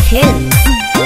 Hills.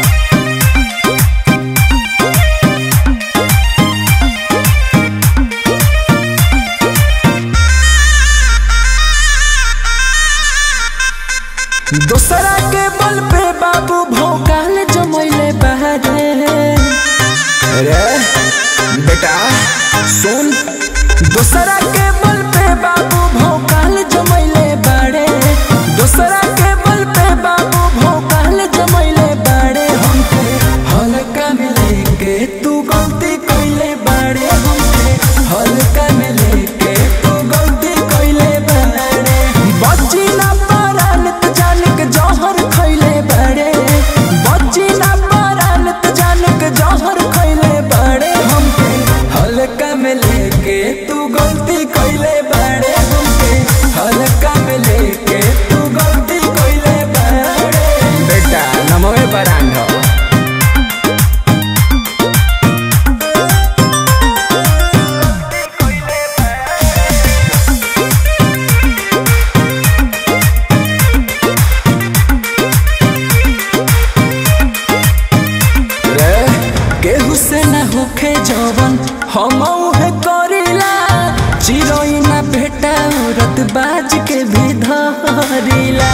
दोसरा के बल पे बाबू भोकाल जमैले बहरे रे बेटा सुन दोसरा के बल पे बाबू भोकाल जमैले बाड़े दोसरा के बल पे बाबू भोकाल जमैले बाड़े हमके हल्का में लेके तू गलती कइले बाड़े हमके हल्का में लेके तू गलती कइले बाड़े बच्ची ना पारान त जान के जहर खइले बाड़े बच्ची ना पारान त जान के जहर खइले बाड़े हमके हल्का में लेके तू गलती कइले बाड़े हमके हल्का में लेके तू गलती कइले बाड़े बेटा नमवे बरांड हो रे केहू से न होखे जवन हम उहे करिला चिरोई ना बेटा औरत बाज के भी धरिला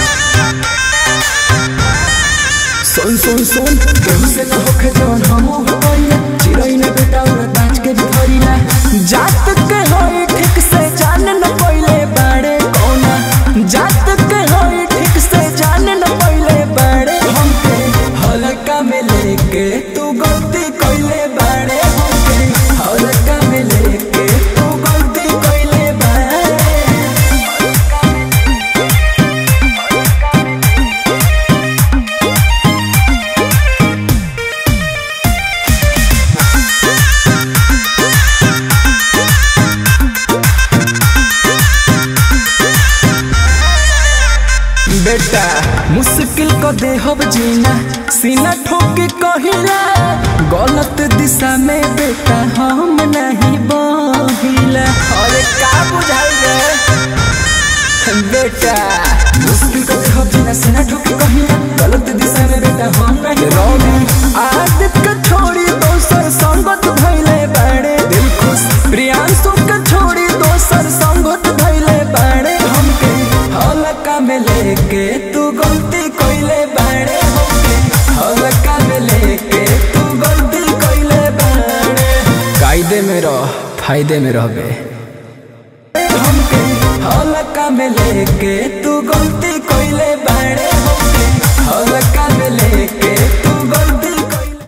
सुन सुन सुन केहू से न होखे जवन हम उहे करिला चिरोई ना बेटा औरत बाज के भी धरिला जात के होई ठीक से जान न पइले बाड़े कौना जात के होई ठीक से जान न पइले बाड़े हमके हल्का में लेके तू गलती कइले बाड़े हमके हल्का में लेके तू गलती कइले बाड़े बेटा मुश्किल को देहब जीना सीना ठोके कहिला गलत दिशा में बेटा हम नहीं बहिला अरे का बुझाई रे बेटा मुश्किल को देहब जीना सीना ठोके कहिला गलत दिशा में बेटा हम नहीं रौनी आदत का छोड़ी दोसर संगत भइले बाड़े दिल खुश प्रियांशु का छोड़ी दोसर संगत भइले बाड़े हमके हल्का में लेके तू गलती कइले बाड़े हमके हल्का में लेके तू गलती कइले बाड़े कायदे में रह फायदे में रहबे हमके हल्का में लेके तू गलती कइले